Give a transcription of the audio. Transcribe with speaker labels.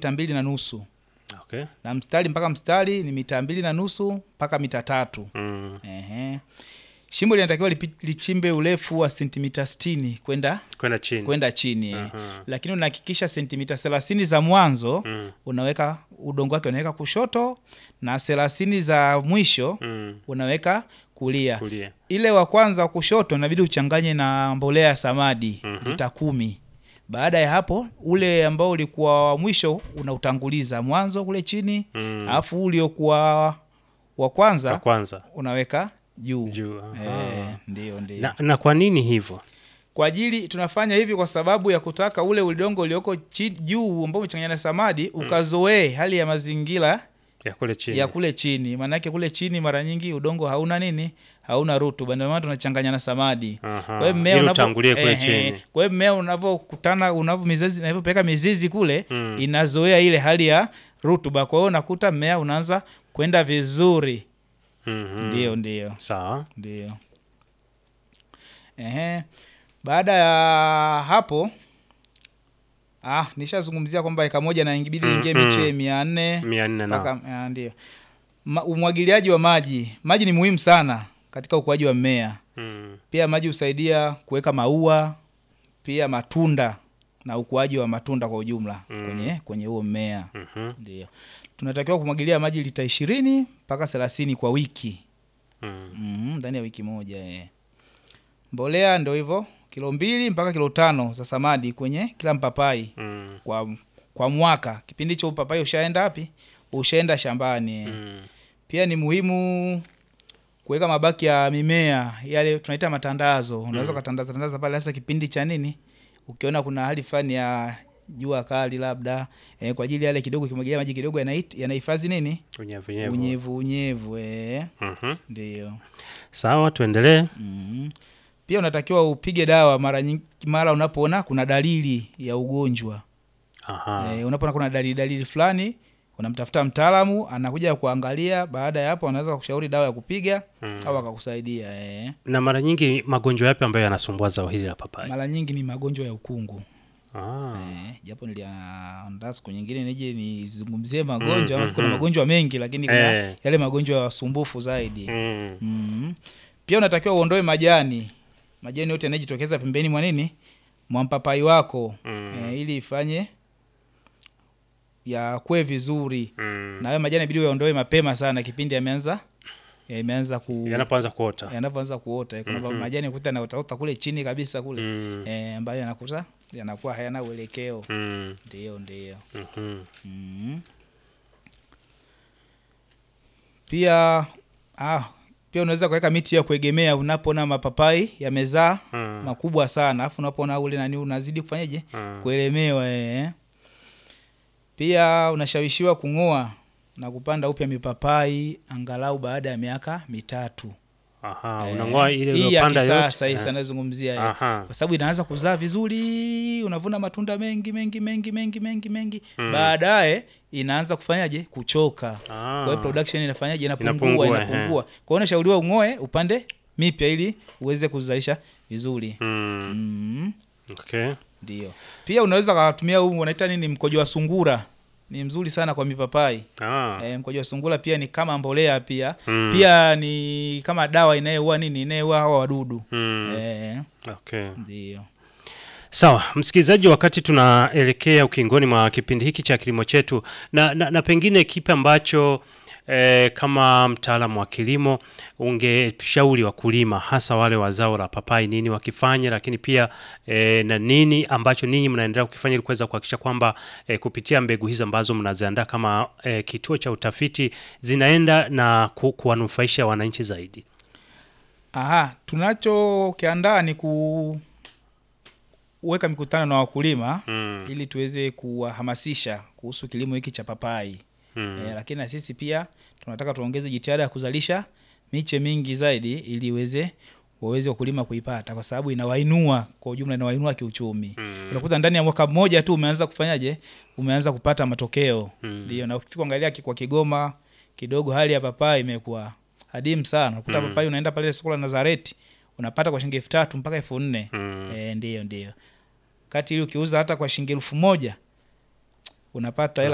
Speaker 1: mita mbili na nusu
Speaker 2: Okay.
Speaker 1: na mstari mpaka mstari ni mita mbili na nusu mpaka mita tatu.
Speaker 2: Mm.
Speaker 1: Ehe. Shimo linatakiwa lipi- lichimbe urefu wa sentimita sitini kwenda
Speaker 2: Kwenda chini.
Speaker 1: kwenda chini eh.
Speaker 2: Aha.
Speaker 1: Lakini unahakikisha sentimita thelathini za mwanzo
Speaker 2: Mm.
Speaker 1: unaweka udongo wake unaweka kushoto na thelathini za mwisho
Speaker 2: Mm.
Speaker 1: unaweka kulia.
Speaker 2: Kulia.
Speaker 1: Ile wa kwanza wa kushoto inabidi uchanganye na mbolea ya samadi
Speaker 2: Mhm.
Speaker 1: lita kumi. Baada ya hapo ule ambao ulikuwa wa mwisho unautanguliza mwanzo kule chini,
Speaker 2: Mm.
Speaker 1: alafu uliokuwa wa
Speaker 2: Kwa
Speaker 1: kwanza
Speaker 2: kwanza.
Speaker 1: unaweka juu.
Speaker 2: Juu.
Speaker 1: Eh,
Speaker 2: Aha.
Speaker 1: ndio ndio.
Speaker 2: Na, na kwa nini hivyo?
Speaker 1: Kwa ajili tunafanya hivi kwa sababu ya kutaka ule udongo ulioko chi- juu ambao umechanganyana na samadi ukazoee hali ya mazingira
Speaker 2: Ya kule chini.
Speaker 1: ya kule chini. Maanake kule chini mara nyingi udongo hauna nini, hauna rutuba, ndio maana tunachanganya na samadi.
Speaker 2: Aha.
Speaker 1: Kwa hiyo mmea
Speaker 2: Ili
Speaker 1: unapo-
Speaker 2: utangulie kule
Speaker 1: ehe,
Speaker 2: chini.
Speaker 1: kwa hiyo mmea unavyokutana unavyo mizizi inavyopeleka mizizi kule
Speaker 2: Mm.
Speaker 1: inazoea ile hali ya rutuba, kwa hiyo unakuta mmea unaanza kwenda vizuri.
Speaker 2: Mhm.
Speaker 1: Ndio, ndio,
Speaker 2: Sawa.
Speaker 1: ndio. Ehe. Baada ya hapo ah, nishazungumzia kwamba eka moja na ingebidi
Speaker 2: Mm,
Speaker 1: ingie
Speaker 2: mm.
Speaker 1: miche mia nne
Speaker 2: Mia nne na.
Speaker 1: mpaka ah, ndio. Ma- Umwagiliaji wa maji, maji ni muhimu sana katika ukuaji wa mmea.
Speaker 2: Mm.
Speaker 1: Pia maji husaidia kuweka maua, pia matunda na ukuaji wa matunda kwa ujumla
Speaker 2: Mm.
Speaker 1: kwenye kwenye huo mmea.
Speaker 2: Mhm.
Speaker 1: Ndio tunatakiwa kumwagilia maji lita ishirini mpaka thelathini kwa wiki
Speaker 2: Mm.
Speaker 1: Mhm, ndani ya wiki moja eh. Mbolea ndio hivyo kilo mbili mpaka kilo tano za samadi kwenye kila mpapai
Speaker 2: Mm.
Speaker 1: kwa, kwa mwaka. Kipindi cha upapai ushaenda wapi? Ushaenda shambani eh.
Speaker 2: Mm.
Speaker 1: Pia ni muhimu kuweka mabaki ya mimea yale tunaita matandazo. Unaweza
Speaker 2: Mm.
Speaker 1: ukatandaza tandaza pale, hasa kipindi cha nini, ukiona kuna hali fulani ya jua kali labda eh, kwa ajili yale kidogo, kimwagilia maji kidogo yanahit- yanahifadhi nini,
Speaker 2: Unyevunyevu.
Speaker 1: unyevu unyevu eh,
Speaker 2: Mhm.
Speaker 1: ndio.
Speaker 2: Sawa, tuendelee.
Speaker 1: Mhm. Pia unatakiwa upige dawa mara nyingi, mara unapoona kuna dalili ya ugonjwa
Speaker 2: Aha.
Speaker 1: eh, unapoona kuna dalili dalili fulani unamtafuta mtaalamu anakuja kuangalia. Baada ya hapo, anaweza kukushauri dawa ya kupiga
Speaker 2: Mm.
Speaker 1: au akakusaidia eh.
Speaker 2: Na mara nyingi magonjwa yapi ambayo yanasumbua zao hili la papai?
Speaker 1: Mara nyingi ni magonjwa ya ukungu
Speaker 2: Ah.
Speaker 1: eh, japo niliandaa siku nyingine nije nizungumzie magonjwa
Speaker 2: Mm,
Speaker 1: mm, kuna
Speaker 2: mhm.
Speaker 1: magonjwa mengi, lakini kuna
Speaker 2: Eh.
Speaker 1: yale magonjwa ya wasumbufu zaidi
Speaker 2: Mm.
Speaker 1: mm. Pia unatakiwa uondoe majani majani yote yanayojitokeza pembeni mwa nini mwa mpapai wako
Speaker 2: Mm.
Speaker 1: eh, ili ifanye yakue vizuri
Speaker 2: Mm.
Speaker 1: na hayo majani inabidi uyaondoe mapema sana kipindi yameanza yameanza ku
Speaker 2: Yanapoanza kuota.
Speaker 1: yanavyoanza kuota kuna
Speaker 2: Mhm.
Speaker 1: majani kuta yanaotaota kule chini kabisa kule
Speaker 2: Mm.
Speaker 1: eh, ambayo yanakuta yanakuwa hayana uelekeo
Speaker 2: Mm.
Speaker 1: ndio ndio
Speaker 2: Mhm.
Speaker 1: mm. pia ah, pia unaweza kuweka miti ya kuegemea unapoona mapapai yamezaa
Speaker 2: Mm.
Speaker 1: makubwa sana alafu unapoona ule nani unazidi kufanyaje
Speaker 2: Mm.
Speaker 1: kuelemewa eh. Pia unashawishiwa kung'oa na kupanda upya mipapai angalau baada ya miaka mitatu.
Speaker 2: Aha,
Speaker 1: Eh,
Speaker 2: unang'oa ile
Speaker 1: hii ya
Speaker 2: iliyopanda
Speaker 1: kisasa hii
Speaker 2: yote.
Speaker 1: sana nazungumzia eh.
Speaker 2: Aha.
Speaker 1: kwa sababu inaanza kuzaa vizuri, unavuna matunda mengi mengi mengi mengi mengi mengi
Speaker 2: Mm.
Speaker 1: baadaye inaanza kufanyaje kuchoka. Kwa hiyo
Speaker 2: Ah.
Speaker 1: production inafanyaje inapungua
Speaker 2: Inapungua,
Speaker 1: inapungua. Kwa hiyo unashauriwa ung'oe upande mipya ili uweze kuzalisha vizuri.
Speaker 2: Mm.
Speaker 1: Mm.
Speaker 2: Okay.
Speaker 1: Ndio. Pia unaweza kutumia huu wanaita nini, mkojo wa sungura. Ni mzuri sana kwa mipapai.
Speaker 2: Ah.
Speaker 1: E, mkojo wa sungura pia ni kama mbolea pia.
Speaker 2: Mm.
Speaker 1: Pia ni kama dawa inayoua nini, inayoua hawa wadudu.
Speaker 2: Mm.
Speaker 1: Eh,
Speaker 2: Okay.
Speaker 1: ndio.
Speaker 2: Sawa, msikilizaji, wakati tunaelekea ukingoni mwa kipindi hiki cha kilimo chetu, na, na, na pengine kipi ambacho eh, kama mtaalamu wa kilimo ungeshauri wakulima hasa wale wa zao la papai nini wakifanya, lakini pia eh, na nini ambacho ninyi mnaendelea kukifanya ili kuweza kuhakikisha kwamba eh, kupitia mbegu hizi ambazo mnaziandaa kama eh, kituo cha utafiti zinaenda na ku, kuwanufaisha wananchi zaidi?
Speaker 1: Aha, tunachokiandaa ni kuweka mikutano na wakulima
Speaker 2: Mm.
Speaker 1: ili tuweze kuwahamasisha kuhusu kilimo hiki cha papai.
Speaker 2: Mm.
Speaker 1: E, lakini na sisi pia tunataka tuongeze jitihada ya kuzalisha miche mingi zaidi ili iweze waweze wakulima kuipata kwa sababu inawainua kwa ujumla, inawainua kiuchumi.
Speaker 2: Mm.
Speaker 1: Unakuta ndani ya mwaka mmoja tu umeanza kufanyaje, umeanza kupata matokeo
Speaker 2: Mm.
Speaker 1: ndio. Na ukifika kuangalia ki- kwa Kigoma kidogo hali ya papai imekuwa hadimu sana. Unakuta
Speaker 2: Mm.
Speaker 1: papai unaenda pale soko la Nazareti unapata kwa shilingi elfu tatu mpaka elfu nne
Speaker 2: Mm.
Speaker 1: e, ndio ndio, kati ili ukiuza hata kwa shilingi elfu moja unapata hela